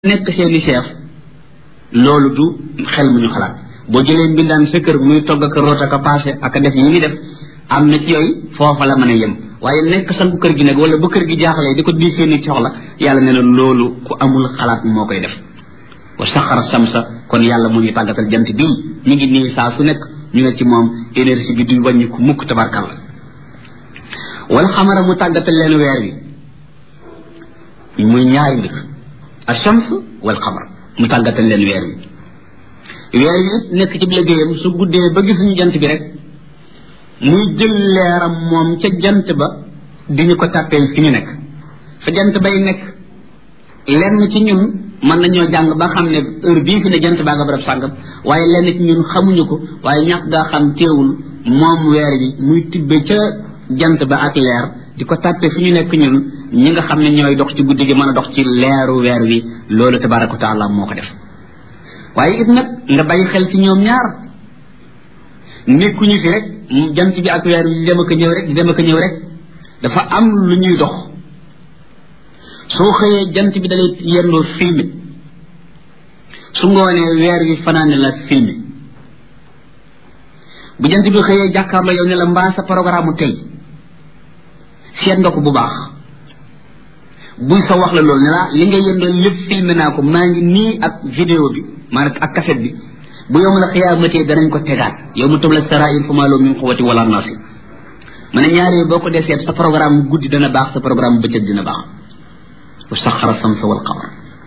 nekk seeni chef loolu du xel mu ñu xalaat boo jëlee mbindaan sa kër muy togg ak root ak a passé ak a def yi ngi def am na ci yooyu foofa la mën a yem waaye nekk sangu kër gi nag wala bu kër gi jaaxlee di ko di seeni soxla yàlla ne na loolu ku amul xalaat moo koy def wa saxara samsa kon yàlla mu ngi tàggatal jant bii ñu ngi nii saa su nekk ñu ne ci moom énergie bi du wàññi ku mukk tabarkalla wala xamara mu tàggatal leen weer wi muy ñaari mbir ashams wal xamar mu tàggatal leen weer wi weer wi nekk ci liggéeyam su guddee ba gisuñu jant bi rek muy jël leeram moom ca jant ba di ñu ko tàppee fi ñu nekk fa jant bay nekk lenn ci ñun mën nañoo jàng ba xam ne heure bii fi ne jant baa nga barab sàngam waaye lenn ci ñun xamuñu ko waaye ñàkk gaa xam teewul moom weer wi muy tibbe ca jant ba ak leer di ko tàppe fi ñu nekk ñun ñi nga xam ne ñooy dox ci guddi gi mën a dox ci leeru weer wi loolu tabaraka wa taala moo ko def waaye it nag nga bàyyi xel ci ñoom ñaar nekkuñu fi rek jant bi ak weer wi di dem ak ñëw rek di dem ak ñëw rek dafa am lu ñuy dox soo xëyee jant bi dalay yendoo filmé su ngoonee weer wi fanaane la filmé bu jant bi xëyee jàkkaarloo yow ne la mbaa sa programme tey seet nga ko bu baax buy sa wax la loolu ne la li nga yëndoon lépp filmé naa ko maa ngi nii ak vidéo bi maanaam ak cassette bi bu yow la xiyaamatee danañ ko tegaat yow mu tëb la sarair fa maa loo min xuwati wala naasi ma ne ñaari boo ko dee seet sa programme guddi dana baax sa programme bëccëg dina baax wa saxara samsa wal qamar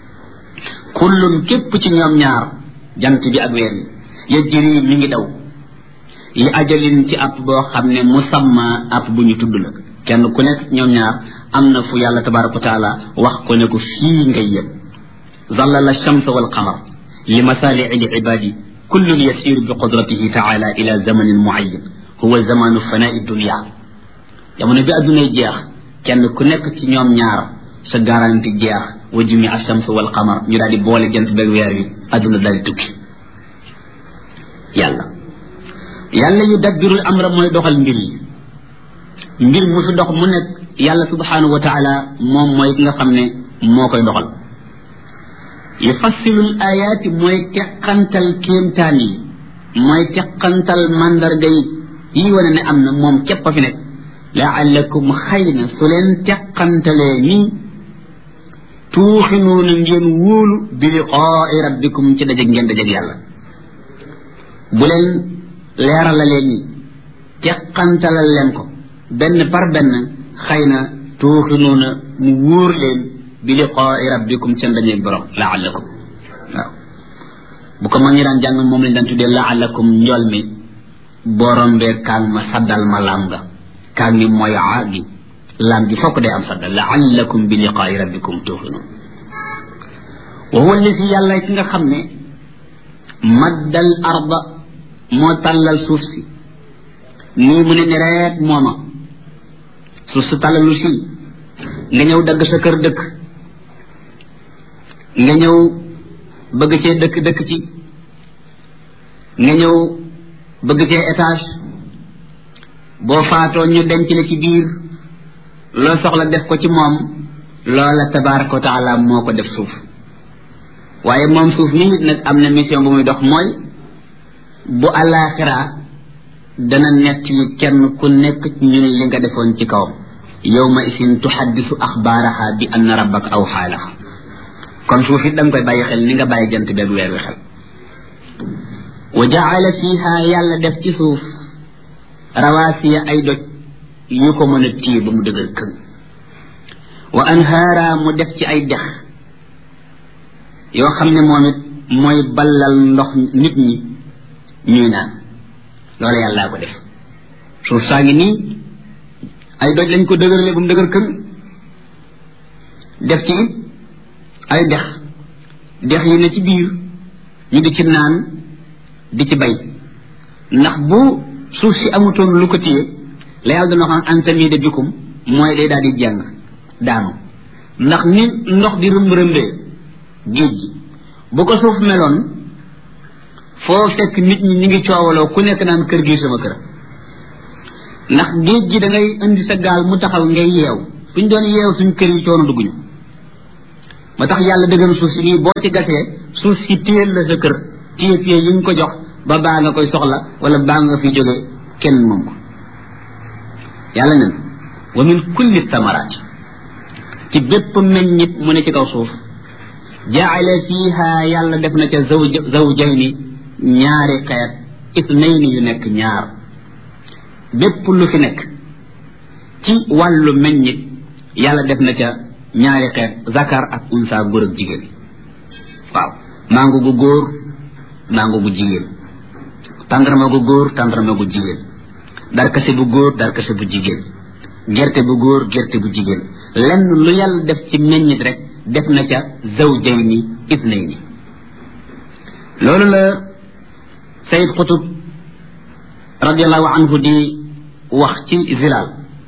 kullun képp ci ñoom ñaar jant bi ak weer yi yajri mi ngi daw li ajalin ci app boo xam ne musamma app bu ñu tudd la kenn ku nekk ñoom ñaar am na fu yàlla tabaraka wa taala wax ko ne ko fii ngay yem zallala shamsa wal qamar li masalii li ibadi kullun yasiru bi qudratihi taala ila zamanin muayyan huwa zamanu fanai dunia jamono bi addunay jeex kenn ku nekk ci ñoom ñaar sa garanti jeex wa jumi ashams wal qamar ñu daal di boole jant beeg weer wi adduna daal di tukki yàlla yàlla yu dabbirul amra mooy doxal mbir yi mbir mu fi dox mu nekk yàlla subhanahu wa taala moom mooy ki nga xam ne moo koy doxal yufassilul ayaati mooy teqantal kéemtaan yi mooy teqantal mandarga yi yi wane ne am na moom képp a fi nekk laallakum xëy na su leen teqantalee nii tuuxinuuna ngeen wóolu bi liqaai rabbikum ci dajeg ngeen dajeg yàlla bu leen leeralalee nii teqantalal leen ko benn par benn xëy na tuuxinuuna mu wóor leen bi liqaai rabbikum seen dajeeg borom laallakum waaw bu ko mag ñi daan jàng moom lañ daan tuddee laallakum njool mi borom bee kaang ma saddal ma laam nga kaang mi mooy aa gi laam gi fokk day am saddal laallakum bi liqaai rabbikum tuuxinuun wa huwa alladi yàlla ki nga xam ne maddal arda moo tàllal suuf si nii mu ne ni reet mooma suuf si tàllalu si nga ñëw dagg sa kër dëkk nga ñëw bëgg cee dëkk dëkk ci nga ñëw bëgg cee étage boo faatoo ñu denc la ci biir loo soxla def ko ci moom loola tabaraka wa taala moo ko def suuf waaye moom suuf mi nit nag am na mission bu muy dox mooy bu àllaaxira dana nett li kenn ku nekk ci ñun li nga defoon ci kawam yawma isin tuhaddisu axbaaraha bi anna rabbaka aw xaalaha kon suuf it da nga koy bàyyi xel ni nga bàyyi jant beeg weer wi xel wa jaala fiha yàlla def ci suuf rawaasiya ay doj yu ko mën a téye ba mu dëgër kën wa anhaara mu def ci ay dex yoo xam ne moom it mooy ballal ndox nit ñi ñuy naan loolu yàllaa ko def suuf saa ngi nii ay doj lañ ko dëgërale ba mu dëgër kën def ci it ay dex dex yi ne ci biir ñu di ci naan di ci bay ndax bu suuf si amutoon lu ko téye la yàlla dana xam antamide bikum mooy day daal di jàng daanu ndax ni ndox di rëmb rëmbee géej gi bu ko suuf meloon foo fekk nit ñi ñu ngi coowaloo ku nekk naan kër gi sama kër ndax géej gi da ngay indi sa gaal mu taxaw ngay yeew suñ doon yeew suñ kër yi coono dugguñu ba tax yàlla dëgëm suuf si nii boo ci gasee suuf si téyel la sa kër téye téye yi ñu ko jox ba baa nga koy soxla wala baa nga fi jóge kenn moom ko yàlla nen wa min kulli samaraat ci bépp meññit mu ne ci kaw suuf jaale fiiha yàlla def na ca zawj zawjayni ñaari xeet isnayni yu nekk ñaar bépp lu fi nekk ci wàllu meññit yàlla def na ca ñaari xeet zakar ak unsa góor ak jigéen waaw mango gu góor mango gu jigéen tàndarma gu góor tàndarma gu jigéen darkase bu góor darkase bu jigéen gerte bu góor gerte bu jigéen lenn lu yàlla def ci meññit rek def na ca zawjayni itnayni loolu la sayid xutub radiallahu anhu di wax ci zilal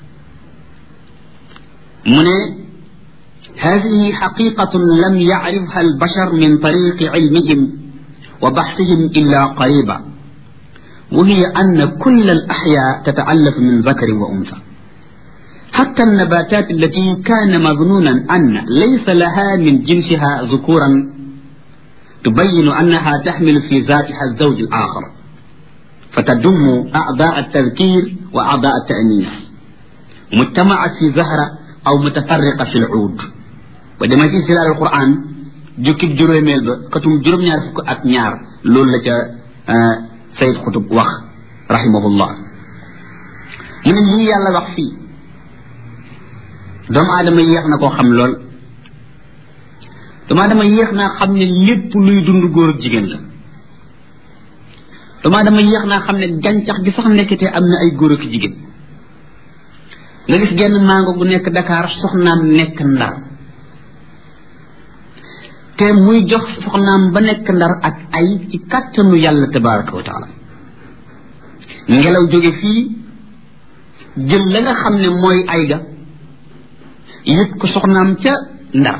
mu ne هذه حقيقة لم يعرفها البشر من طريق علمهم وبحثهم إلا قريبا وهي أن كل الأحياء تتألف من ذكر وأنثى حتى النباتات التي كان مظنونا أن ليس لها من جنسها ذكورا تبين أنها تحمل في ذاتها الزوج الآخر فتضم أعضاء التذكير وأعضاء التأنيث مجتمعة في زهرة أو متفرقة في العود ودما في سلال القرآن جوكب جروميل با كتم جروم ñaar fukk ak ñaar loolu la ca sayid xutub wax rahimahullah mu ne lii yàlla wax fii doomu aadama yéex na koo xam lool doomu aadama yéex naa xam ne lépp luy dund góor ak jigéen la doomu aadama yéex naa xam ne gàncax gi sax nekkitee am na ay góor ak jigéen nga gis genn mango gu nekk Dakar soxnaam nekk Ndar te muy jox soxnaam ba nekk Ndar ak ay ci kàttanu yàlla tabaraka wa taala ngelaw jóge fii jël la nga xam ne mooy ay ga yët ko soxnaam ca Ndar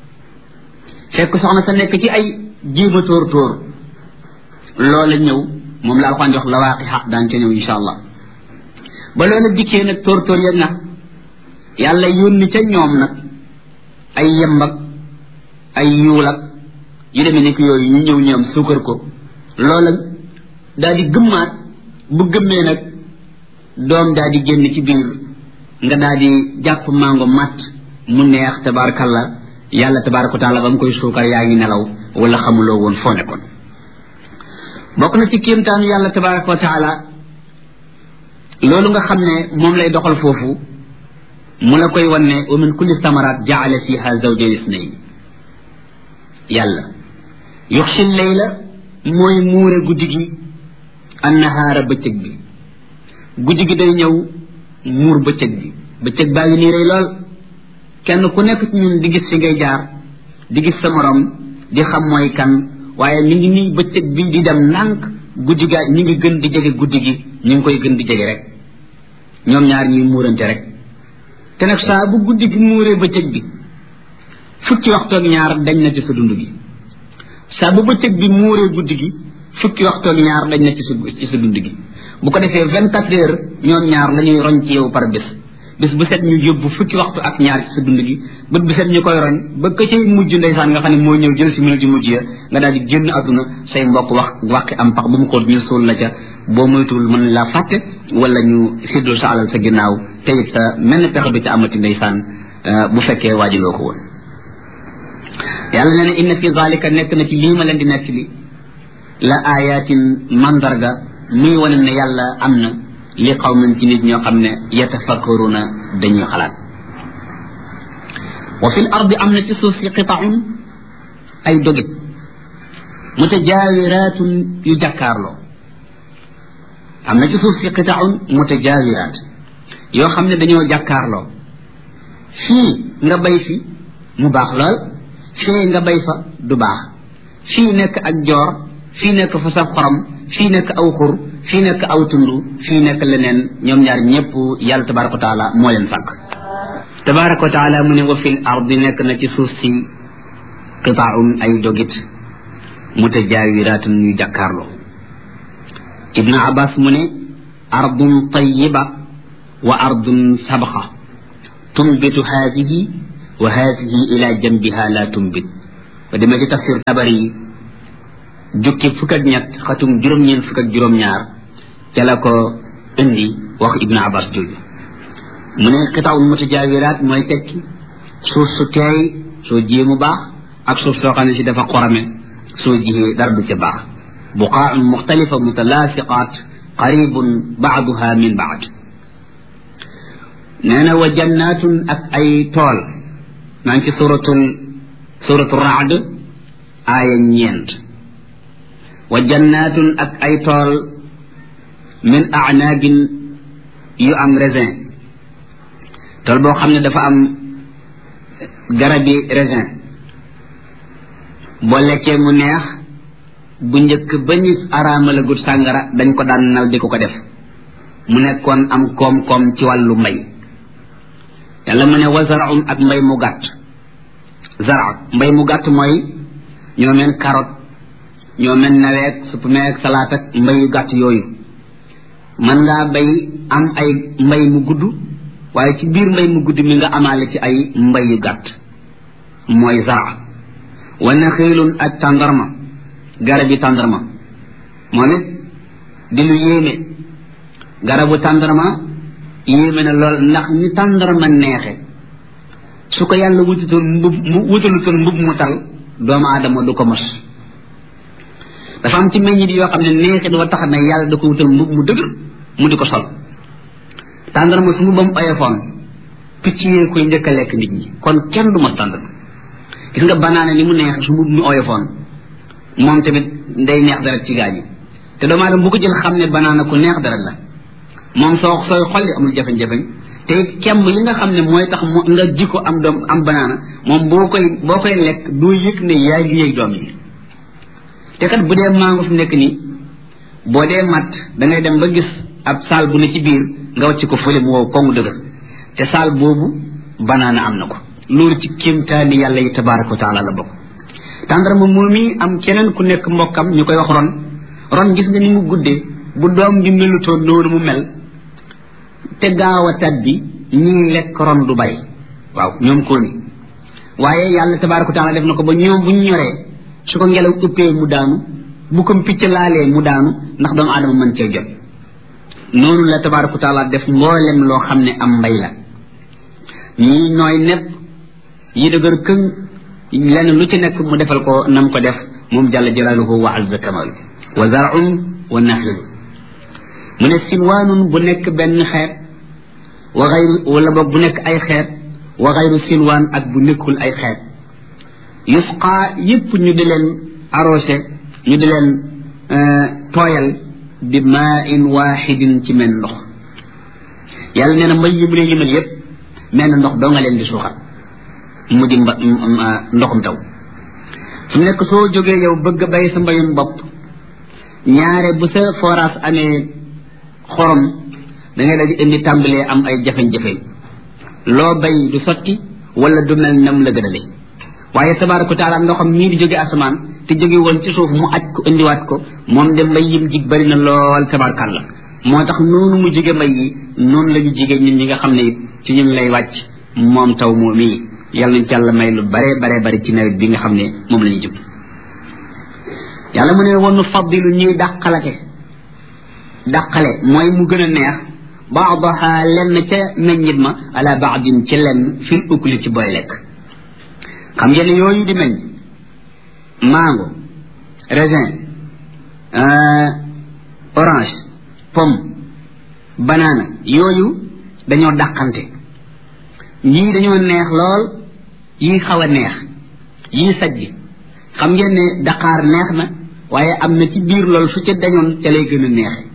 fekk soxna sa nekk ci ay jéema tóor tóor loola ñëw moom la alxaan jox la waaqi xaq daan ca ñëw insha allah ba loola dikkee nag tóor tóor ya nag yàlla yónni ca ñoom nag ay yembak ay yuul ak yu demee nekk yooyu ñu ñëw ñoom suukar ko loola daal di gëmmaat bu gëmmee nag doom daal di génn ci biir nga daal di jàpp mango matt mu neex tabarakallah yàlla tabaraka taala ba mu koy suukar yaa ngi nelaw wala xamuloo woon foo nekkoon bokk na ci kéemtaanu yàlla tabaraka wa taala loolu nga xam ne moom lay doxal foofu mu la koy wan ne wa min kulli samarat jaala fiha zawjayn isnayn yàlla yuxsi layla mooy muure guddi gi annahaara bëccëg bi guddi gi day ñëw muur bëccëg bi bëccëg baa ngi nii rey lool kenn ku nekk ci ñun di gis fi ngay jaar di gis sa morom di xam mooy kan waaye mi ngi nii bëccëg bi di dem ndànk guddi gaa ñi ngi gën di jege guddi gi ñu ngi koy gën di jege rek ñoom ñaar ñuy muurante rek te nag saa bu guddi gi muuree bëccëg bi fukki waxtu ak ñaar dañ na ci sa dund gi saa bu bëccëg bi muuree guddi gi fukki waxtu ak ñaar dañ na ci sa ci sa dund gi bu ko defee vingt quatre heures ñoom ñaar la ñuy roñ ci yow par bés bés bu set ñu yóbbu fukki waxtu ak ñaar ci sa dund gi bët bu set ñu koy roñ ba ka cay mujj ndeysaan nga xam ne moo ñëw jël si minute yu mujj ya nga daal di génn àdduna say mbokk wax waxi am pax ba mu xool ñu suul la ca boo moytuwul mën laa fàtte wala ñu séddul sa alal sa ginnaaw te it sa mel ne pexe du ca amati ndeysaan bu fekkee waajuloo ko woon yàlla nee na inna fi zalika nekk na ci lii ma leen di nekk li la ayatin mandarga muy wane ne yàlla am na li qawmin ci nit ñoo xam ne yatafakkaruna dañuy xalaat wa fil ardi am na ci suuf si qitaun ay dogit mutajaawiratun yu jàkkaarloo am na ci suuf si qitaun mutajaawirat yoo xam ne dañoo jàkkaarloo fii nga bay fi mu baax lool fii nga bay fa du baax fii nekk ak joor fii nekk fa saf xorom fii nekk aw xur fii nekk aw tund fii nekk leneen ñoom ñaar ñëpp yàlla tabaraka wa taala moo leen sàkk tabaraka wa taala mu ne wa fil ardi nekk na ci suuf si qitaaun ay dogit mutajaawiratun yu jàkkaarloo ibnu abbas mu ne ardun tayiba wa ardun sabaxa tunbitu haadihi wa haadihi ila jambiha la tumbit ba demee ci tafsir tabari yi jukki fukk ak ñett xatum juróom-ñeent fukk ak juróom-ñaar ca la ko indi wax ibnu abbas jooju mu ne xitaawul mutajawiraat mooy tekki suuf su teey soo jiyee mu baax ak suuf soo xam ne si dafa xorame soo jiyee dara du ca baax buqaaun muxtalifa mutalaasiqaat qaribun baaduha min baad nee na wa jannaatun ak ay tool maa ngi ci suratul suratul raad aaya ñeent wa jannaatun ak ay tool min anaabin yu am raisin tool boo xam ne dafa am garabi raisin boo lekkee mu neex bu njëkk ba ñu araamala gut sàngara dañ ko daan nal di ko ko def mu nekkoon am koom-koom ci wàllu mbay yàlla mu ne wa zaraun ak mbay mu gàtt zara mbay mu gàtt mooy ñoo meen carotte ñoo meen naweek suppameek salaat ak mbay yu gàtt yooyu mën ngaa bay am ay mbay mu gudd waaye ci biir mbay mu gudd mi nga amaale ci ay mbay yu gàtt mooy zara wa naxiilun ak tàndarma garab yi tàndarma moom it di lu yéeme garabu tàndarma yéeme na lool ndax ni tàndarma neexe su ko yàlla wutatoon mbub mu wutalutoon mbub mu tal doomu aadama du ko mos dafa am ci meññit yoo xam ne neexi dafa tax na yàlla da ko wutal mbub mu dëgër mu di ko sol tàndarma su mbubam oyofoon picc yee koy njëkk a lekk nit ñi kon kenn du mos tàndarma gis nga banaana ni mu neex su mbub mi oyofoon moom tamit day neex dara ci gaañu te doomu aadama bu ko jël xam ne banaana ku neex dara la moom soo sooy xolli amul jafe-jafe te it kemb yi nga xam ne mooy tax mu nga ji ko am doom am banaana moom boo koy boo koy lekk doo yëg ne yaa ngi yëg doom yi te kat bu dee mango fi nekk nii boo dee mat da ngay dem ba gis ab saal bu ne ci biir nga wàcc ko fële mu wow kongu dëgër te saal boobu banaana am na ko loolu ci kéemtaani yàlla yi tabaraka wa taala la bokk tàndarma moom yi am keneen ku nekk mbokkam ñu koy wax ron ron gis nga ni mu guddee bu doom bi melutoon noonu mu mel te gaaw a tat bi ñii lekk ron du bari waaw ñoom ko ni waaye yàlla tabaraka wa taala def na ko ba ñoom bu ñu ñoree su ko ngelaw uppee mu daanu bu ko picc laalee mu daanu ndax doomu aadama mën cee jot noonu la tabaraka wa taala def mboolem loo xam ne am mbay la ñii nooy nepp yi dëgër këng lenn lu ci nekk mu defal ko nam ko def moom jalla jalaaluhu wa azza kamal wa zarun wa naxlun mu ne sinwaanun bu nekk benn xeet wa xayru wala boog bu nekk ay xeet wa xayru sinwaan ak bu nekkul ay xeet yusqa yépp ñu di leen arrosé ñu di leen tooyal bi maa in waaxidin ci men ndox yàlla nee na mbay yi mu leen limal yépp menn ndox doo nga leen di suuxal mu di mba ndoxum taw su nekk soo jógee yow bëgg a bay sa mbayum bopp ñaare bu sa forage amee xorom da ngay daal di indi tàmbalee am ay jafe-jafe loo bay du sotti wala du mel nam la gënale waaye tabaaraka wa taala ndoxam mii di jóge asamaan te jóge woon ci suuf mu aj ko indiwaat ko moom de mbay yim jig bari na lool tabaarkàlla moo tax noonu mu jige mbay yi noonu la ñu jige ñun ñi nga xam ne it ci ñun lay wàcc moom taw moom mii yàlla nañ ci yàlla may lu bare bare bari ci nawet bi nga xam ne moom la ñu jub yàlla mu ne wonu faddilu ñuy dàqalate dàqale mooy mu gën a neex baadaha lenn ca meññit ma ala baadin ci lenn fil ukli ci booy lekk xam ngeen ne yooyu di meññ mango raisin orange pomme banana yooyu dañoo dàqante yii dañoo neex lool yii xaw a neex yii sajj xam ngeen ne daqaar neex na waaye am na ci biir loolu su ca dañoon ca lay gën a neexe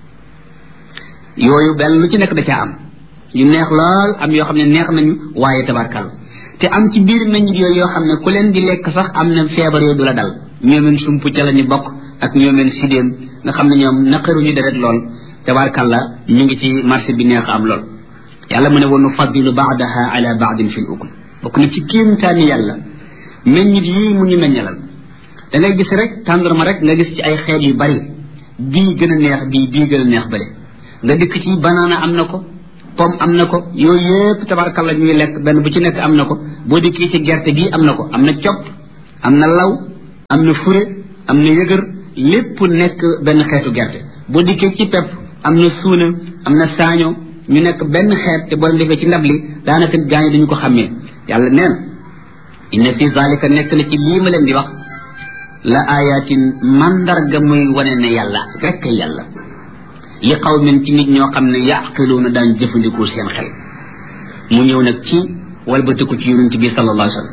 yooyu benn lu ci nekk da caa am yu neex lool am yoo xam ne neex nañu waaye tabarkal te am ci biir meññit yooyu yoo xam ne ku leen di lekk sax am na feebar yooyu du la dal ñoomeen sump ca la ñu bokk ak ñoomeen sidéem nga xam ne ñoom naqaruñu deret lool tabarkal la ñu ngi ci marché bi neex am lool yàlla mu ne wonu fadilu baadaha ala baadin fi l ukul bokk na ci kéemtaani yàlla meññit yii mu ñu meññalal da ngay gis rek tàndarma rek nga gis ci ay xeet yu bari bii gën a neex bii bii gën a neex bële nga dikk ci banaana am na ko pomme am na ko yooyu yëpp tabarkalla ñuy lekk benn bu ci nekk am na ko boo dikkee ci gerte gi am na ko am na copp am na law am na fure am na yëgër lépp nekk benn xeetu gerte boo dikkee ci pepp am na suuna am na saaño ñu nekk benn xeet te boo defee ci ndab li daanaka gaañu dañu ko xàmmee yàlla neen inna fi zalika nekk na ci lii ma leen di wax la ayatin mandarga muy wane ne yàlla rekk yàlla li qawmin ci nit ñoo xam ne yaqiluuna daan jëfandikoo seen xel mu ñëw nag ci walbatiku ci yonent bi sallallahu alayhi wa sallam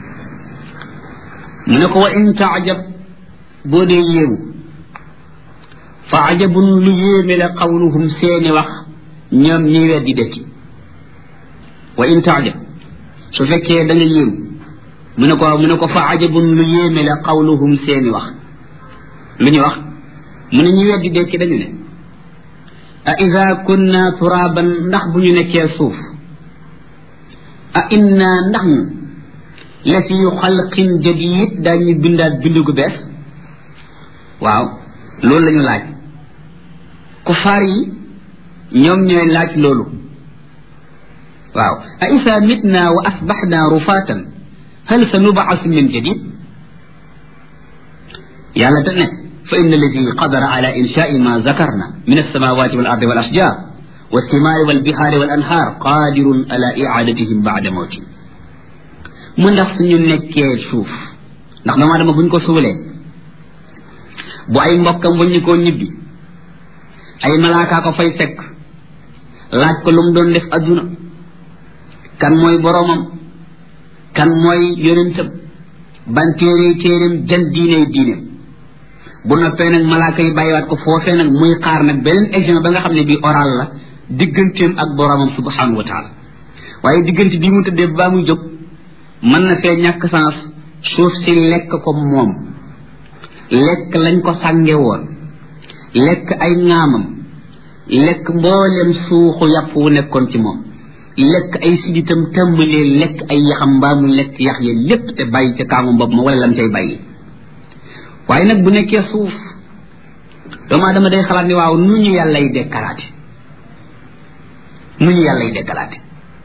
mu ne ko wa in taajab boo dee yéemu fa ajabun lu yéeme la qawluhum seeni wax ñoom ñi weddi dekki wa in taajab su fekkee da nga yéemu mu ne ko mu ne ko fa ajabun lu yéeme la qawluhum seeni wax lu ñu wax mu ne ñi weddi dekki dañu ne a ida kunna turaban ndax bu ñu nekkee suuf a inna ndax ñu la fi xalqin jadid daañu bindaat bindu gu bees waaw loolu la ñu laaj ku faar yi ñoom ñooy laaj loolu waaw a isa mitna wa asbaxna rufatan hal sa nubaasu min jadid yàlla te ne fa inna alladi qadara ala inshaai ma zakarna min alsamawati wal ardi wal ashjar والثمار والبحار والأنهار قادر على إعادتهم بعد موتهم mu ndax suñu nekkee suuf ndax doomu aadama buñ ko suulee bu ay mbokkam buñ ñu koo ñibbi ay malaakaa ko fay fekk laaj ko lu mu doon def adduna kan mooy boroomam kan mooy yonentam ban téere téereem jan diiney diineem bu noppee nag malaaka yi bàyyiwaat ko foofee nag muy xaar nag beneen examen ba nga xam ne bii oral la digganteem ak boroomam subhanahu wa taala waaye diggante bii mu tëddee baa muy jóg mën na fee ñàkk sens suuf si lekk ko moom lekk lañ ko sànge woon lekk ay ŋaamam lekk mboolem suuxu yàpp wu nekkoon ci moom lekk ay siditam tàmbalee lekk ay yaxam mbaa mu lekk yax ya lépp te bàyyi ca kaamu bopp ma wala lam cay bàyyi waaye nag bu nekkee suuf doomu aadama day xalaat ni waaw nu ñu yàllay dekkalaate nu ñu yàllay dekkalaate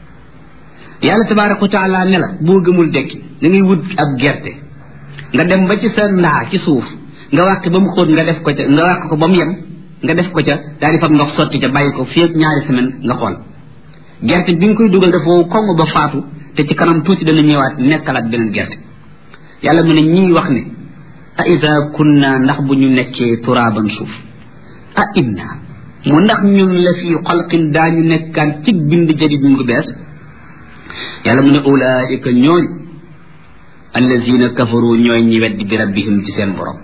yàlla tabaraka wa taala ne la boo gëmul dekki da ngay wut ab gerte nga dem ba ci sa ndaa ci suuf nga wàq ba mu xóot nga def ko ca nga wàq ko ba mu yem nga def ko ca daal di fab ndox sotti ca bàyyi ko fii ak ñaari semaine nga xool gerte bi nga koy dugal dafa wow koŋ ba faatu te ci kanam tuuti dana ñëwaat nekkalaat beneen gerte yàlla mu ne ñii wax ne a ida kunna ndax bu ñu nekkee turaaban suuf a inna mu ndax ñun la fi xalqin daañu nekkaan ci bind jadid mu ngi bees yàlla mu ne ulaika ñooñ allazina kafaru ñooy ñi weddi bi rabbihim ci seen borom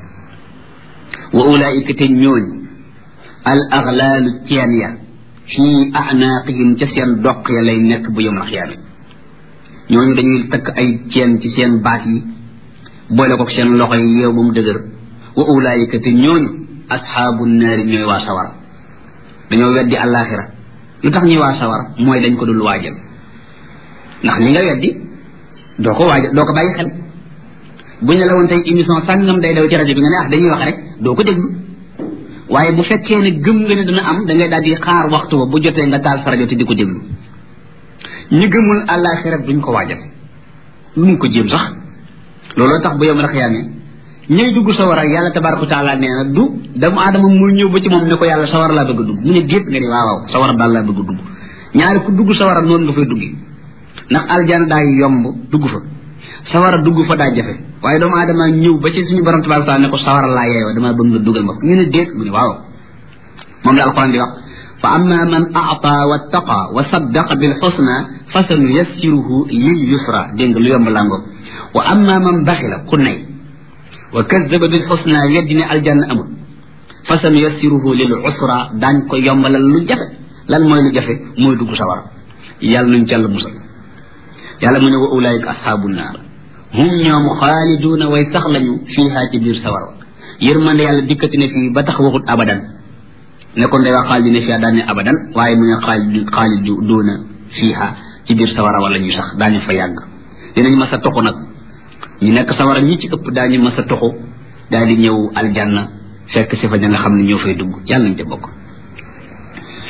wa ulaika te ñooñ al aghlaalu ceen ya fii anaaqihim ca seen doq ya lay nekk bu yom alxiyaame ñooñu dañuy takk ay ceen ci seen baat yi boole ko seen loxo yi yeew ba mu dëgër wa ulaika te ñooñu asxaabu naari ñooy waa sawara dañoo weddi àllaaxira lu tax ñuy waa sawara mooy dañ ko dul waajal ndax li nga weddi doo ko waajal doo ko bàyyi xel bu ñu la woon tey émission sàngam day daw ci rajo bi nga ne ah dañuy wax rek doo ko déglu waaye bu fekkee ne gëm nga ne dana am da ngay daal di xaar waxtu ba bu jotee nga taal sa rajo te di ko déglu ñi gëmul àllaaxira duñ ko waajal luñ ko jéem sax looloo tax bu yom rek yaamee ñëy dugg sawara yàlla tabaraka taala nee na du doomu aadama muy ñëw ba ci moom ne ko yàlla sawara laa bëgg a dugg mu ne déet nga ne waaw waaw sawara daal laa bëgg a dugg ñaari ku dugg sawara noonu nga fay duggi ndax aljana daa yomb dugg fa sawara dugg fa daa jafe waaye doomu aadama ñëw ba ci suñu borom tabaraka taala ne ko sawara laa yeeyoo damaa bëgg nga dugal ma ñu ne déet mu ne waaw moom la alquran di wax fa amma man aata wattaqa wa saddaqa bil xusna fa sanu yassiruhu lil yusra dégg nga lu yomb lango wa amma man baxila ku nay wa kazzaba bil xusna weddi ne aljanna amul fa sanu yassiruhu lil usra daañ ko yombalal lu jafe lan mooy lu jafe mooy dugg sawara yàlla nuñ càll musal yàlla mu ne wa ulaika ashaabu naar hum ñoom xaaliduuna way sax lañu fiihaa ci biir sawara yërmande yàlla dikkati ne fii ba tax waxut abadan ne kon day wax xaalidina fiihaa daan ne abadan waaye mu ne xaalid xaaliduuna fiihaa ci biir sawara wala ñu sax daañu fa yàgg dinañ mas a toxu nag ñu nekk sawara ñi ci ëpp daañu mas a toxu daal di ñëw aljanna fekk si fa ña nga xam ne ñoo fay dugg yàlla nañ ca bokk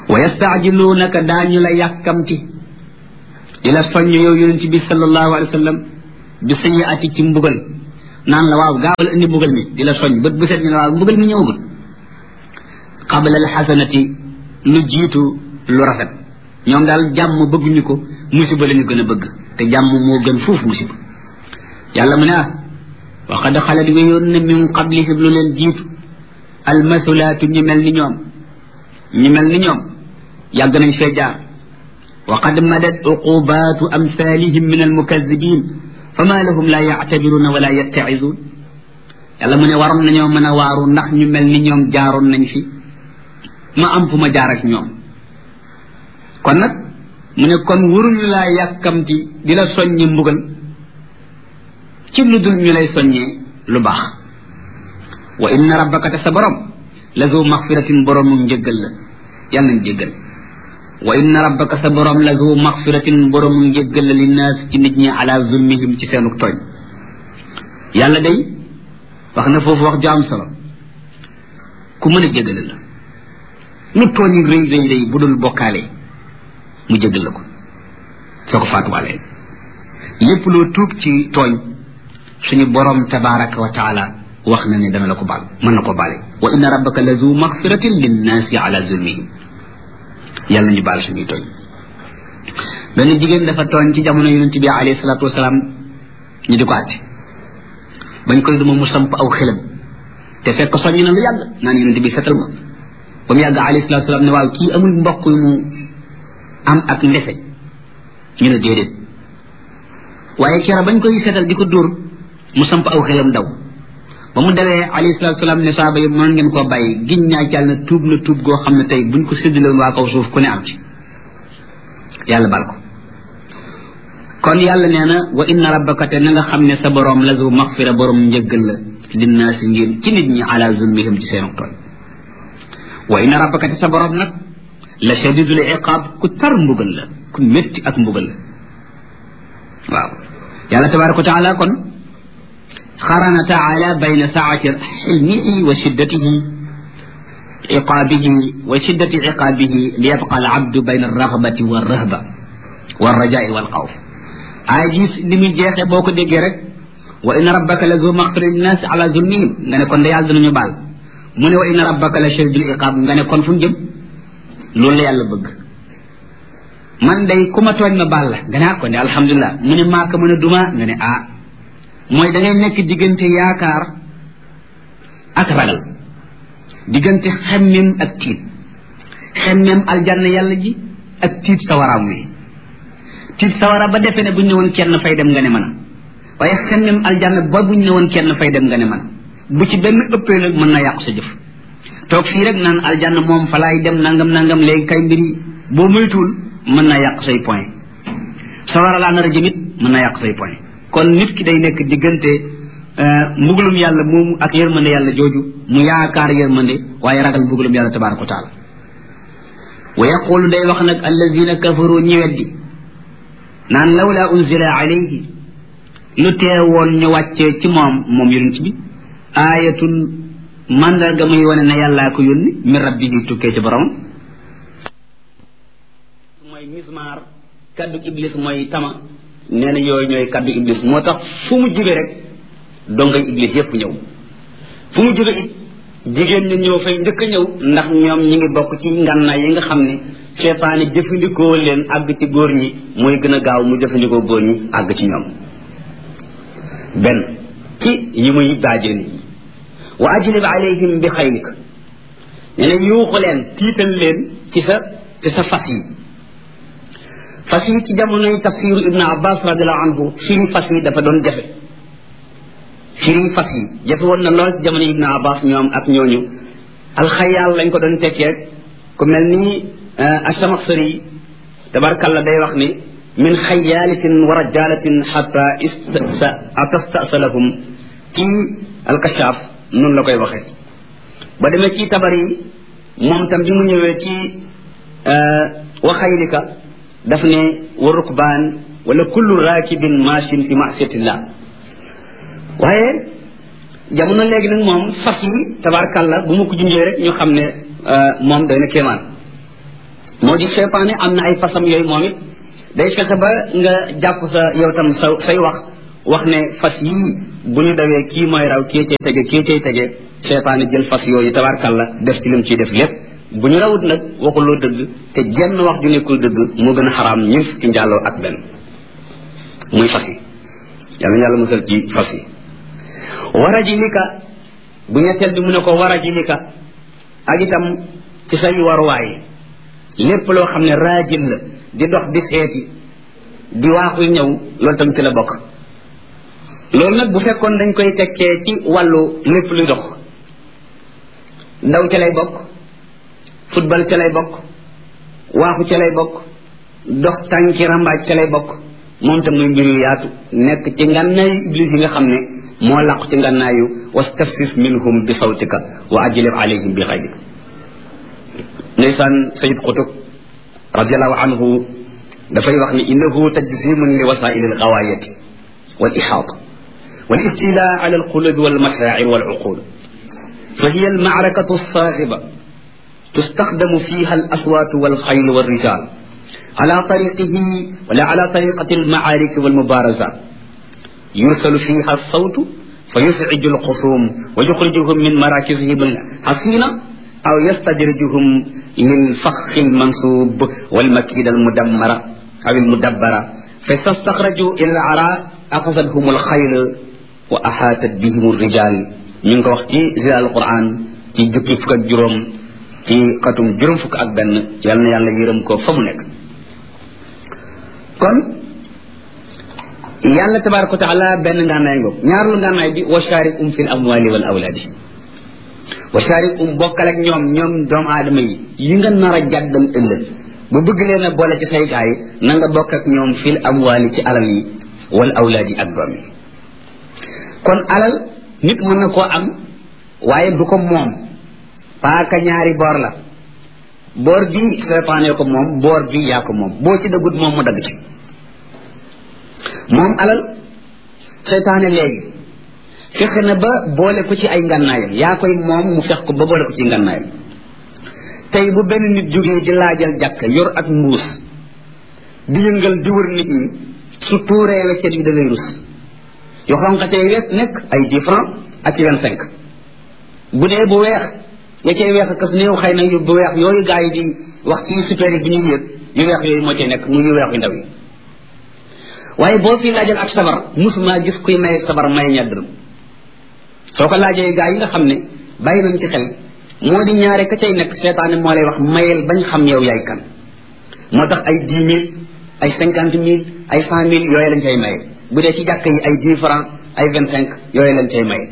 wa yastaajiluunaka daañu la yàkkamti di la soññ yow yonent bi sallallahu alayhi wa sallam bi sayiati ci mbugal naan la waaw gaawal indi mbugal mi di la soññ bët bu set ñu la waaw mbugal mi ñëwagul qabla alxasanati lu jiitu lu rafet ñoom daal jàmm bëgguñu ko musiba la ñu gën a bëgg te jàmm moo gën fuuf musiba yàlla mu ne ah wa qad xalat wéyoon na min qablihim lu leen jiitu almasulaatu ñu mel ni ñoom ñu mel ni ñoom yàgg nañ fee jaar wa qad madat uqubaatu amsalihim min almukazibin fama lahum la yactabiruna wala yattacizuun yàlla mu ne waroon nañoo mën a waaru ndax ñu mel ni ñoom jaaroon nañ fi ma am fu ma jaar ak ñoom kon nag mu ne kon waruñu laa yàkkamti di la soññi mbugal ci lu dul ñu lay soññee lu baax wa inna rabbaka te sa borom la zu maxfiratin boroomu njëggal la yàlla nañ jéggal wa inna rabbaka sa borom la zu maxfiratin boroomu njëggal la linnaas ci nit ñi ala zulmihim ci seenu tooñ yàlla day wax na foofu wax ju am solo ku mën a jéggale la lu tooñ rëy rëy rëy bu dul bokkaale mu jéggal la ko soo ko faatuwaalee lépp loo tuub ci tooñ suñu borom tabaraka wa taala wax na ne dana la ko baal mën na ko baale wa inna rabbaka la zu maxfiratin linnaasi ala zulmihim yàlla ñu baal suñuy tooñ benn jigéen dafa tooñ ci jamono yonent bi alayhi salaatu wasalaam ñu di ko àtte bañ koy duma mu samp aw xelam te fekk soññ na lu yàgg naan yonent bi setal ma ba mu yàgg alayhi salaatu wasalaam ne waaw kii amul mbokk yu mu am ak ndefe ñu ne déedéet waaye kera bañ koy setal di ko dóor mu samp aw xelam daw ba mu dawee alayhi salaatu salaam ne saaba yi mën ngeen koo bàyyi giñ ñaa jàll na tuub na tuub goo xam ne tey buñ ko séddaloon waa kaw suuf ku ne am ci yàlla bal ko kon yàlla nee na wa inna rabbaka te na nga xam ne sa borom la zu maxfira borom njëggal la linnaasi ngir ci nit ñi ala zulmihim ci seenu tooñ wa inna rabbaka te sa borom nag la shadidul iqaab ku tar mbugal la ku métti ak mbugal la waaw yàlla tabaraka wa taala kon xarana taala bayna saati xilmihi wa shiddatihi iqaabihi wa shiddati iqaabihi li yabqa al abdu bayna alragbati walrahba walrajai walxawf aay gis li muy jeexee boo ko déggee rek wa inna rabbaka la zu maxfira linnaasi ala zulmihim nga ne kon de yàlla danañu baal mu ne wa inna rabbaka la shadidul iqaab nga ne kon fu mu jëm loolu la yàlla bëgg man day ku ma tooñ ma baal la nga ne ah kon de alhamdulilah mu ne maa ko mën a duma nga ne ah mooy da ngay nekk diggante yaakaar ak ragal diggante xemmem ak tiit xemmem aljanna yàlla ji ak tiit sawaraam wi tiit sawara ba defe ne buñ ne woon kenn fay dem nga ne mën a waaye xemmem aljanna ba buñ ne woon kenn fay dem nga ne mën bu ci benn ëppee nag mën na yàqu sa jëf toog fii rek naan aljanna moom fa laay dem nangam nangam léegi kay mbiri boo moytuwul mën naa yàq say point sawara laa nar a jëmit mën naa yàq say point kon nit ki day nekk diggante mbugalum yàlla moomu ak yërmande yàlla jooju mu yaakaar yërmande waaye ragal mbugalum yàlla tabaraka wa taala wa yaqulu day wax nag allazina kafaru ñi weddi naan lawla unzila alayhi lu teewoon ñu wàccee ci moom moom yonent bi aayatun mandarga muy wane ne yàllaa ko yónni min rabbihi tukkee ci borom mooy mismaar kaddu iblis mooy tama nee na yooyu ñooy kaddu iblis moo tax fu mu jibe rek dongay iblis yépp ñëw fu mu jibe it jigéen ñi ñëw fay njëkk a ñëw ndax ñoom ñi ngi bokk ci ngànnaay yi nga xam ne seetaane jëfandikoo leen àgg ci góor ñi mooy gën a gaaw mu jëfandikoo góor ñi àgg ci ñoom benn ci yi muy daajee nit ñi wa ajlib alayhim bi xaylik nee na yuuxu leen tiital leen ci sa ci sa fas yi fas yi ci jamonoy tafsiru ibnu abbas radiallahu anhu firi fas yi dafa doon jafe firi fas yi jafe woon na lool ci jamono ibnu abbas ñoom ak ñooñu alxayaal lañ ko doon tekkee ku mel ni asamaxsari tabarkalla day wax ni min xayaalatin wa rajalatin xata atastasalahum ci alkashaaf noonu la koy waxee ba demee ci tabar yi moom tam bi mu ñëwee ci waxaylika daf ne wa rukbaan wala kullu raakibin machin fi masiyatillah waaye jamono léegi nag moom fas yi tabarkalla bu ma ko junjee rek ñu xam ne moom doy na kéemaan moo di seytaane am na ay fasam yooyu moom it day fexe ba nga jàpp sa yow tam sa say wax wax ne fas yii bu ñu dawee kii mooy raw kii cay tege kii cay tege seytaane jël fas yooyu tabarkalla def ci lim ciy def lépp bu ñu rawut nag waxuloo dëgg te jenn wax ju nekkul dëgg moo gën a xaraam ñun fukki njàlloo ak benn muy fas yi yàlla yàlla musal ci fas yi wara ji lika bu ñetteel bi mu ne ko wara ji lika ak itam ci say waruwaay lépp loo xam ne raajil la di dox di seeti di waaxu ñëw loolu tam ci la bokk loolu nag bu fekkoon dañ koy tekkee ci wàllu lépp luy dox ndaw ca lay bokk football ca lay bokk waaxu ca lay bokk dox tànki rambaaj ca lay bokk moom tam muy mbir yu yaatu nekk ci ngànnaayu iblis yi nga xam ne moo làqu ci ngànnaayu wastafsis minhum bi sawtika wa ajlib alayhim bi xayrik ndeysaan sayid qutub radiallahu anhu dafay wax ni innahu tajzimun li wasail algawaayati wal ixaata wal istila ala alqulubi walmashaacir waluqul فهي المعركة الصاخبة تستخدم فيها الأصوات والخيل والرجال على طريقه ولا على طريقة المعارك والمبارزات يرسل فيها الصوت فيزعج الخصوم ويخرجهم من مراكزهم الحصينة أو يستدرجهم للفخ المنصوب والمكيدة المدمرة أو المدبرة فإذا استخرجوا إلى العراء أخذتهم الخيل وأحاطت بهم الرجال من وقت زي القرآن ci jukki fukk ak juróom ci xatum juróom fukk ak benn yal na yàlla yërëm ko fa mu nekk kon yàlla tabaraka wa taala benn ngànnaay ngoog ñaarlu ngànnaay bi wa sharikum fi l amwali wal awlaadi wa sharikum bokkal ak ñoom ñoom doomu aadama yi yi nga nar a jàddal ëllëg bu bëgg leen a boole ci say gaay na nga bokk ak ñoom fi l amwali ci alal yi wal awlaadi ak doom yi kon alal nit mën na koo am waaye du ko moom paaka ñaari boor la boor bi seytaane ko moom boor bi yaa ko moom boo ci dëggut moom mu dagg ci moom alal seytaane léegi fexe na ba boole ko ci ay ngànnaayam yaa koy moom mu fex ko ba boole ko ci ngànnaayam tey bu benn nit jógee di laajal jàkk yor ak mbuus di yëngal di wër nit ñi su tuuree weccet yi da ngay rus yu xonq cay wet nekk ay dix francs ak ci vingt cinq bu dee bu weex nga cay weex kas néew xëy na yu bu weex yooyu gaa yi di wax ci super yi bi ñuy yëg yu weex yooyu moo cay nekk mu yu weex yu ndaw yi waaye boo fi laajal ak sabar musuma gis kuy may sabar may ñaar dërëm soo ko laajee gaa yi nga xam ne bàyyi nañ ci xel moo di ñaare ka cay nekk seetaane moo lay wax mayel bañ xam yow yaay kan moo tax ay dix mille ay cinquante mille ay cent mille yooyu lañ cay maye bu dee ci jàkk yi ay dix francs ay vingt cinq yooyu lañ cay maye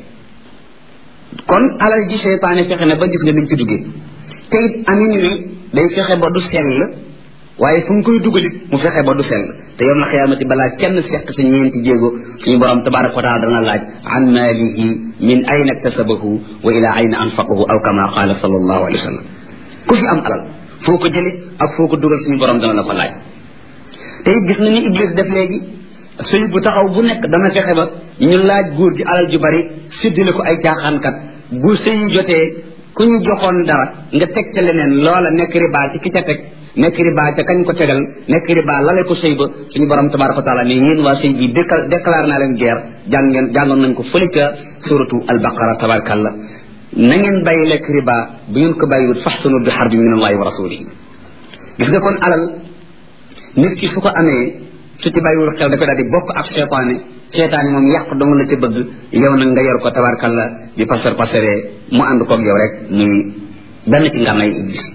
kon alal ji seytaane fexe na ba gis nga ni mu ci duggee te it amin wi day fexe ba du sell waaye fu mu koy dugalit mu fexe ba du sell te yow na xiyaamati balaa kenn seq sa ñeenti jéego suñu borom tabaraka wa taala dana laaj an maalihi min ayna iktasabahu wa ila ayna anfaqahu aw kama qaala sallallahu alayhi wa sallam ku fi am alal foo ko jëlit ak foo ko dugal suñu borom dana la ko laaj te it gis na ni iblis def léegi sëy bu taxaw bu nekk dana fexe ba ñu laaj góor gi alal ju bari séddale ko ay caaxaankat bu sëy jotee ku ñu joxoon dara nga teg ca leneen loola nekk riba ci ki ca teg nekk riba ca kañ ko tegal nekk riba lale ko sëy ba suñu borom tabaraka wa taala ne yéen waa sëy bi déclaré naa leen guerre jàng ngeen jàngoon nañ ko fële ca suratu albaqara tabarakallah na ngeen bàyyi lekk riba bu ngeen ko bàyyiwut faxsanu bi xarbi min allahi wa rasulihi gis nga kon alal nit ki su ko amee su ci bàyyiwul xel dafay daal di bokk ak seetaane seetaane moom yàq dong la ca bëgg yow nag nga yor ko tabarkalla di pasar pasaree mu ànd koog yow rek muy benn ci ngànnay iblis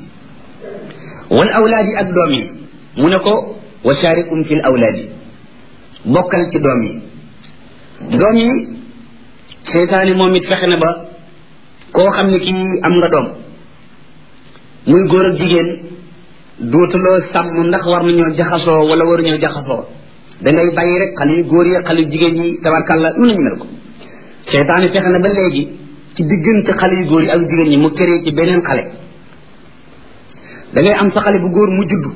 wal awlaadi ak doom yi mu ne ko wa sharikum fil awlaadi bokkal ci doom yi doom yi seetaane moom it fexe na ba koo xam ne kii am nga doom muy góor ak jigéen dootuloo sàmm ndax war nañoo jaxasoo wala waruñoo jaxasoo dangay bàyyi rek xale yu góor yi xale yu jigéen yi tabarkàlla nu nañu mel ko seytaane fexe na ba léegi ci diggante xale yu góor yi ak jigéen ñi mu këree ci beneen xale dangay am sa xale bu góor mu judd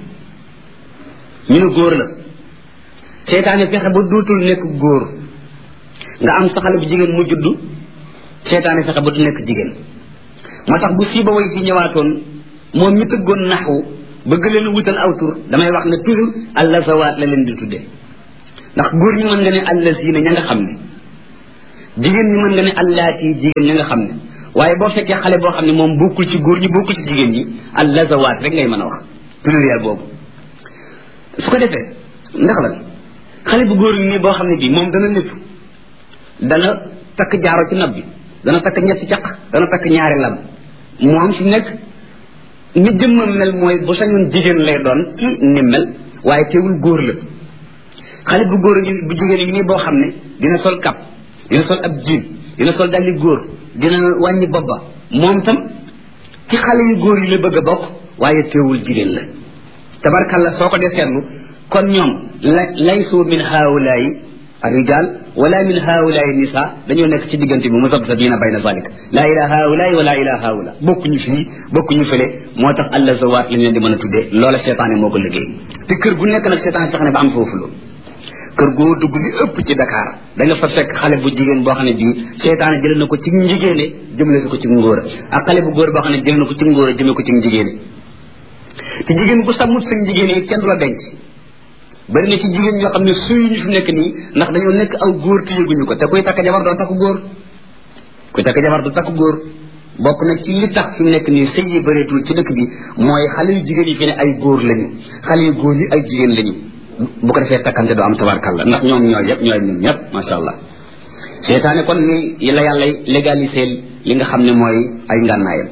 ñu ne góor la seytaane fexe ba dootul nekk góor nga am sa xale bu jigéen mu judd seytaane fexe ba du nekk jigéen moo tax bu siiba way si ñëwaatoon moom mi tëggoon naxwu bëgg leen wutal aw tur damay wax ne toujours allazawaat la leen di tuddee ndax góor ñi mën nga ne allazina ña nga xam ne jigéen ñi mën nga ne allaati jigéen ña nga xam ne waaye boo fekkee xale boo xam ne moom bokkul ci góor ñi bokkul ci jigéen ñi allazawaat rek ngay mën a wax pluriel boobu su ko defee ndax la xale bu góor nii boo xam ne bii moom dana lépp dana takk jaaro ci nopp bi dana takk ñetti caq dana takk ñaari lam moom fi nekk ni jëmmam mel mooy bu sañoon jigéen lay doon ci ni mel waaye teewul góor la xale bu góor bu jigéen yi nii boo xam ne dina sol kap dina sol ab jiin dina sol dalli góor dina wàññi bobba moom tam ci xale yu góor yi la bëgg a bokk waaye teewul jigéen la tabarkalla soo ko dee seetlu kon ñoom la laysu min haawulaayi الرجال ولا من هؤلاء النساء dañoo nekk ci diggante bi musabsabina bayna zalik laa ila haulaay wala ila haula bokkuñu fii bokkuñu fële moo tax allah zawaat lañ leen di mën a tuddee loola seetaane moo ko liggéey te kër gu nekk nag seetaane fexe ne ba am foofu loolu kër goo dugg li ëpp ci Dakar da nga fa fekk xale bu jigéen boo xam ne bii seetaane jëlee na ko ci njigéene jëmale si ko ci ngóor ak xale bu góor boo xam ne jëlee na ko ci ngóor jëmee ko ci njigéene te jigéen bu sàmmut sa njigéene yi kenn du la denc bari na ci jigéen ñoo xam ne suy ñu fi nekk nii ndax dañoo nekk aw góor te yëguñu ko te kuy takk jabar doo takk góor kuy takk jabar du takk góor bokk na ci li tax fi mu nekk nii sëy yi bëreetul ci dëkk bi mooy xale yu jigéen yi fi ne ay góor lañu xale yu góor yi ay jigéen lañu bu ko defee takkante doo am tabarkalla ndax ñoom ñooy yëpp ñooy ñun ñëpp macha allah seetaane kon ni la yàlla légaliser li nga xam ne mooy ay ngànnaayam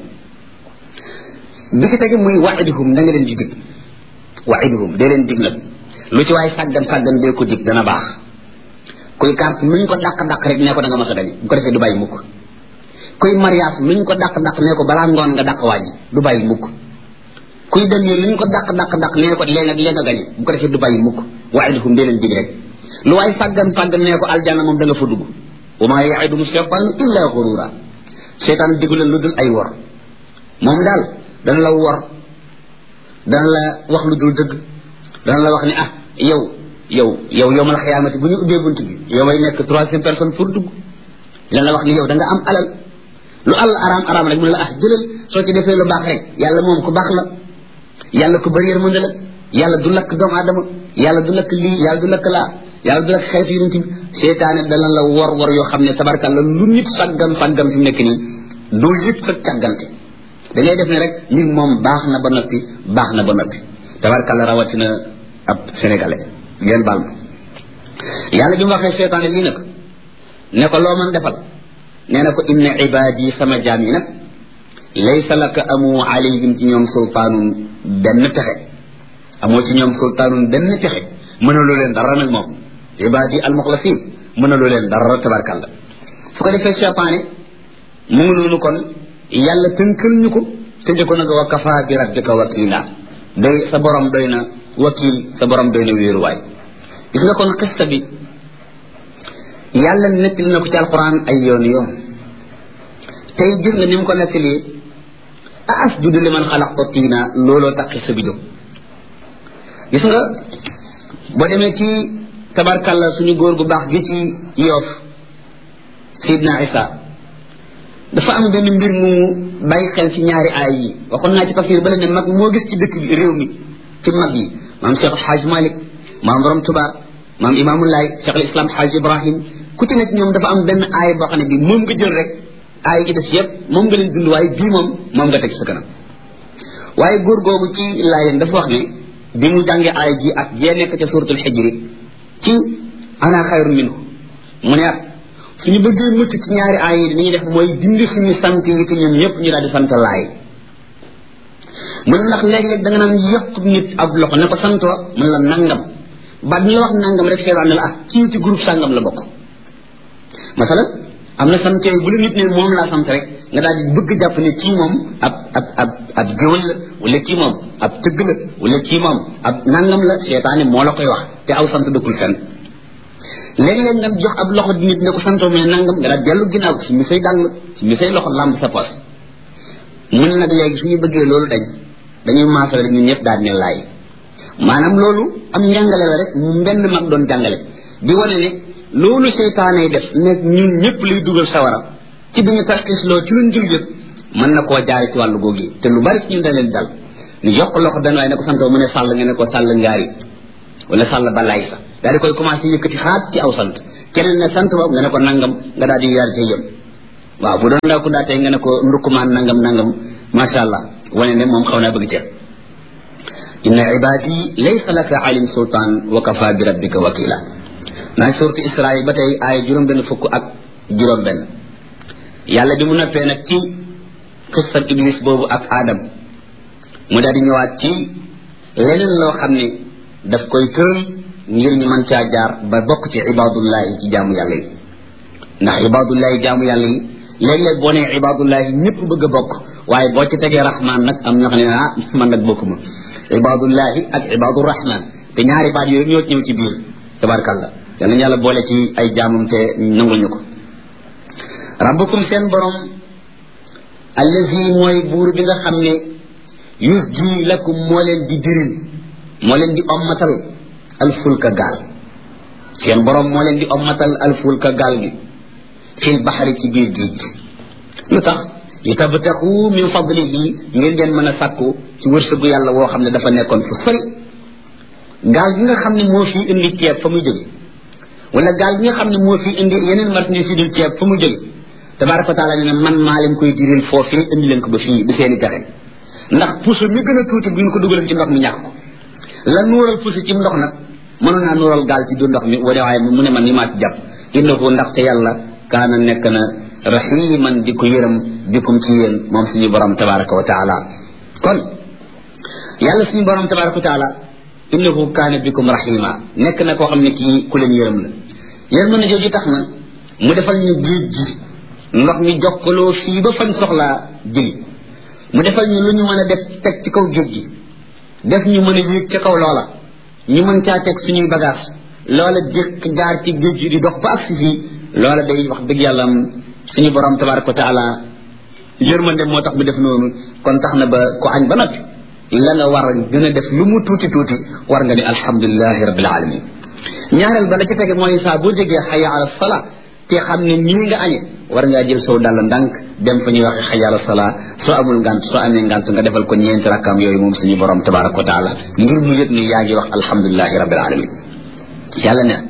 bi ki tege muy waiduhum da nga leen di dig waiduhum dee leen dig nag lu ci waay sàggan sàggan dee ko dig dana baax kuy carte luñ ko dàq dàq rek nee ko da nga mas a gañe bu ko defee du bàyyi mukk kuy mariage luñ ko dàq dàq nee ko balaa ngoon nga dàq wàññi du bàyyi mukk kuy dem nii luñ ko dàq dàq dàq nee ko léegi léegi nga gañe bu ko defee du bàyyi mukk waiduhum dee leen dig rek lu waay sàggan sàggan nee ko aljanna moom da nga fa dugg wa maa yaiduhum shaytaan illa xurura seytaan digu leen lu dul ay wor moom daal dana la wor dana la wax lu dul dëgg dana la wax ne ah yow yow yow yow mal xiyaamati bu ñu ubbee bunt bi yow may nekk troisième personne pour dugg dana la wax ni yow da nga am alal lu àll araam araam rek mu ne la ah jëlal soo ci defee lu baax rek yàlla moom ku baax la yàlla ku bëri yërmande la yàlla du lakk doomu aadama yàlla du lakk lii yàlla du lakk laa yàlla du lakk xeetu yonent bi seetaane dana la wor wor yoo xam ne tabarkalla lu nit sàggam sàggam fi mu nekk nii doo yëg sa càggante da ngay def ne rek mbir moom baax na ba noppi baax na ba noppi tabarkalla rawatina ab sénégalais ngeen baal ma yàlla bi mu waxee seetaane lii nag ne ko loo mën defal nee na ko inna ibaadi sama jaam yi nag laysa laka amu alayhim ci ñoom sultaanun benn pexe amoo ci ñoom sultaanun benn pexe mënaloo leen dara nag moom ibaadi almuxlasin mënaloo leen dara tabarkalla su ko defee seetaane mu ngi noonu kon yàlla tënkal ñu ko tëjee ko nag wa kafa bi rabbika wakila doy sa borom doy na wakil sa borom doy na wéeruwaay gis nga kon xista bi yàlla nettali na ko ci alquran ay yoon yoon tey gis nga ni mu ko nettali a asjudu liman xalaqta tiina looloo tax xista bi jóg gis nga boo demee ci tabarkalla suñu góor gu baax gi ci yoof sidna isa dafa am benn mbir mu bàyyi xel ci ñaari aay yi waxoon naa ci tafsir ba ne mag moo gis ci dëkk bi réew mi ci mag yi maam Cheikh Xaaj Malik maam borom Tuba maam Imaamulaay Cheikh al Islam Xaaj Ibrahim ku ci nekk ñoom dafa am benn aay boo xam ne bii moom nga jël rek aay yi ci des yëpp moom nga leen dund waaye bii moom moom nga teg sa kanam waaye góor googu ci laayeen dafa wax ne bi mu jàngee aay ji ak jee nekk ca suratul xijri ci ana xayrun minhu mu ne suñu bëggee mucc ci ñaari aay yi li ñuy def mooy dindi suñu sant yi ci ñun ñëpp ñu daal di sant laay mun ndax léeg-léeg da nga naan yokk nit ab loxo ne ko santoo mun la nangam ba ñu la wax nangam rek seetaan ne la ah kii ci groupe sàngam la bokk masalan am na sant yooyu bu la nit ne moom laa sant rek nga daal di bëgg jàpp ne kii moom ab ab ab ab géwël la wala kii moom ab tëgg la wala kii moom ab nangam la seetaane moo la koy wax te aw sant dëkkul fenn léeg-léeg nga jox ab loxo nit ne ko santoo mais nangam nga daal dellu ginnaaw si mi say dàll si mi say loxo làmb sa poos mun nag léegi suñu bëggee loolu dañ dañuy maasal rek ñun ñëpp daal ne laay maanaam loolu am njàngale la rek mu mbenn mag doon jàngale di wane ne loolu seytaane def nekk ñun ñëpp liy dugal sawara ci bi ñu tarxisloo ci luñ jul yëpp mën na koo jaare ci wàllu googu te lu bari ci ñun da leen dal ni yokk loxo benn waaye ne ko santoo mu ne sàll nga ne ko sàll ngaari wala sàll balaay sa daal di koy commencé yëkkati xaat ci aw sant keneen ne sant boobu nga ne ko nangam nga daal di yaar ci yëm waaw bu doon ndaw ku daa tey nga ne ko ndukkumaan nangam nangam macha allah wane ne moom xaw naa bëgg teer inna ibadi laysa laka alim sultaan wa kafa bi rabbika wakila naa surtu israil ba tey aaya juróom benn fukk ak juróom benn yàlla bi mu noppee nag ci xissat iblis boobu ak aadam mu daal di ñëwaat ci leneen loo xam ne daf koy tëral ngir ñu mën caa jaar ba bokk ci ibadullahi ci jaamu yàlla yi ndax ibadullahi jaamu yàlla yi léeg-léeg boo nee ibadullahi ñëpp bëgg a bokk waaye boo ci tegee rahman nag am ñoo xam ne ah man nag bokkuma ibadullahi ak ibadu rahman te ñaari baat yooyu ñoo ñëw ci biir tabarkàlla yàlla yàlla boole ci ay jaamam te nangul ñu ko rabbukum seen borom allazi mooy buur bi nga xam ne yus ji lakum moo leen di diril moo leen di ommatal alfulka gaal seen borom moo leen di ommatal alfulka gaal gi fil baxari ci biir géej gi lu tax li tabtaxu min fadlihi ngir ngeen mën a sàkku ci wërsëgu yàlla woo xam ne dafa nekkoon fu sori gaal gi nga xam ne moo fi indi ceeb fa muy jóge wala gaal gi nga xam ne moo fi indi yeneen marchandise yi dul ceeb fa muy jóge tabaraka wa taala ne man maa leen koy diril foofii indi leen ko ba fii bi seeni pexe ndax puso mi gën a tuuti bu ñu ko dugaleen ci ndox mi ñàkk ko la nuural puso ci ndox nag mënoon naa nuural gaal ci du ndox mi wane waaye mu ne man ni maa ci jàpp innahu ndaxte yàlla kaana nekk na rahiman di ko yërëm bikum ci yéen moom suñu borom tabaraka wa taala kon yàlla suñu borom tabaraka wa taala innahu kaana bikum rahima nekk na koo xam ne kii ku leen yërëm la yërëm na jooju tax na mu defal ñu géej gi ndox mi jokkaloo fii ba fañ soxlaa jëli mu defal ñu lu ñu mën a def teg ci kaw géej gi def ñu mën a yéeg ca kaw loola ñu mën caa teg suñuy bagage loola jëkk jaar ci géej gi di dox ba agsi fii loola day wax dëgg yàlla suñu borom tabaraka wa taala yërmande moo tax mu def noonu kon tax na ba ku añ ba noppi la nga war gën a def lu mu tuuti tuuti war nga ne alhamdulilahi rabbil alamin ñaareel ba la ci tege mooy saa boo jógee xaya ala sala te xam ne nii nga añe war ngaa jël sow dàll ndànk dem fa ñuy waxe xaya ala sala soo amul ngant soo amee ngant nga defal ko ñeenti rakkaam yooyu moom suñu borom tabaraka wa taala ngir mu yëg ni yaa ngi wax alhamdulilahi rabbil alamin yàlla ne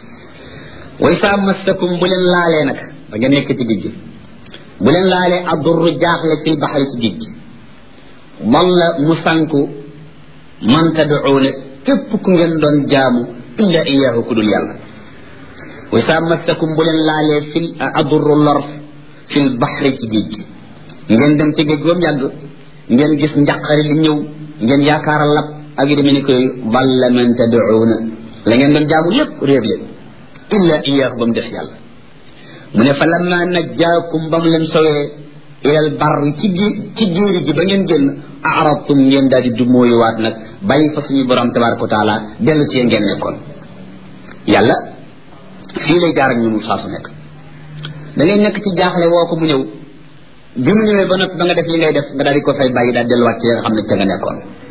way saa massakum bu leen laalee nag ba nga nekk ci géej gi bu leen laalee addurru jaaxle fil baxari ci géej gi dalla mu sànku man tadcuuna képp ku ngeen doon jaamu illa iyaahu ku dul yàlla way saa massakum bu leen laalee fil addurru lor fil baxari ci géej gi ngeen dem ci géej ba mu yàgg ngeen gis njaqari li ñëw ngeen yaakaar a lab ak yu demee ni koy dalla man tadcuuna la ngeen doon jaamu lépp réer leen illa iyaahu ba mu des yàlla mu ne fa lamma najjaakum ba mu leen sowee ilal barri ci gi ci jéeri gi ba ngeen génn aradtum ngeen daal di dumóoyuwaat nag bàyyi fa suñu borom tabaraka wa taala dellu ci ngeen nekkoon yàlla fii lay jaar ak ñun saa su nekk da ngay nekk ci jaaxle woo ko mu ñëw bi mu ñëwee ba noppi ba nga def li ngay def nga daal di ko fay bàyyi daal delluwaat ci nga xam ne te nga nekkoon